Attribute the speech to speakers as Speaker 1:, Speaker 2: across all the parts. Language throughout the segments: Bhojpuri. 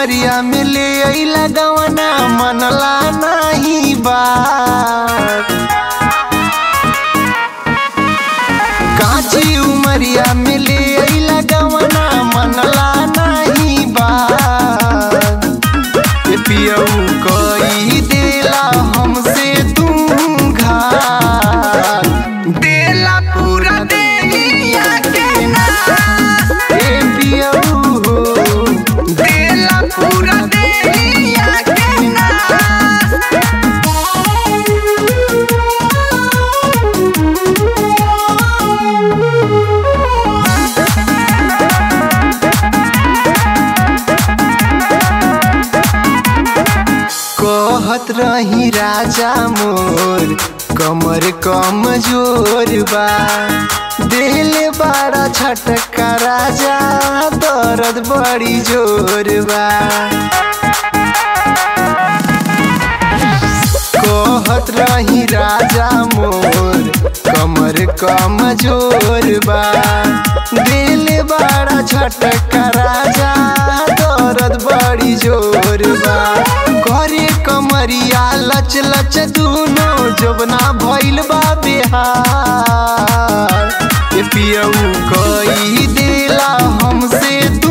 Speaker 1: उमरिया में ले अइला गवना मनला नाही बात काची उमरिया में ले अइला गवना मनला नाही बात ए पियऊ कई देला हमसे तू घात देला पूरा देहिया के ना ए पियऊ हो देला पूरा देहिया के ना कहत रही राजा मोर कमर कमजोर बा दिल बड़ा छटका राजा दर्द बड़ी जोर बा कहत रही राजा मोर कमर कमजोर बा दिल बड़ा छटका राजा दर्द बड़ी जोर बा करे कमरिया लच लच दूनो जबना भइल बा बिहार ए पियऊ कई देला हमसे तू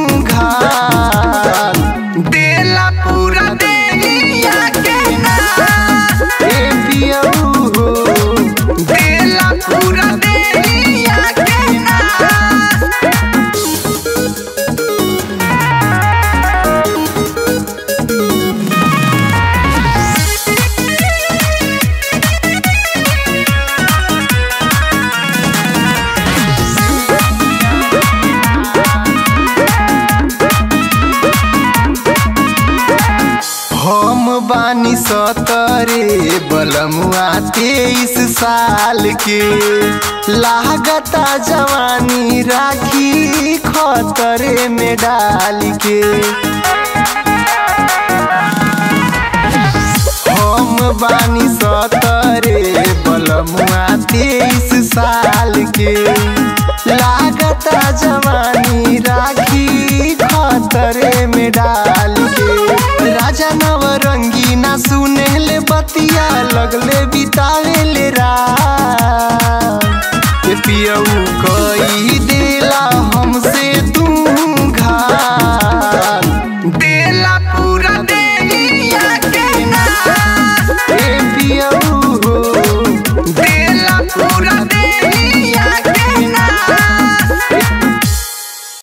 Speaker 1: घात देला पूरा देहिया के ना ए पियऊ हो देला पूरा देहिया के ना हम बानी सतरे बलमुआ तेईस साल के लागता जवानी राखी खतरे में डाल के हम बानी सतरे बलमुआ तेईस साल के लागता जवानी राखी खतरे में डाल के राजा नवरंगी ना सुने ले बतिया लगले बितावे ले रात ए पियऊ कई दे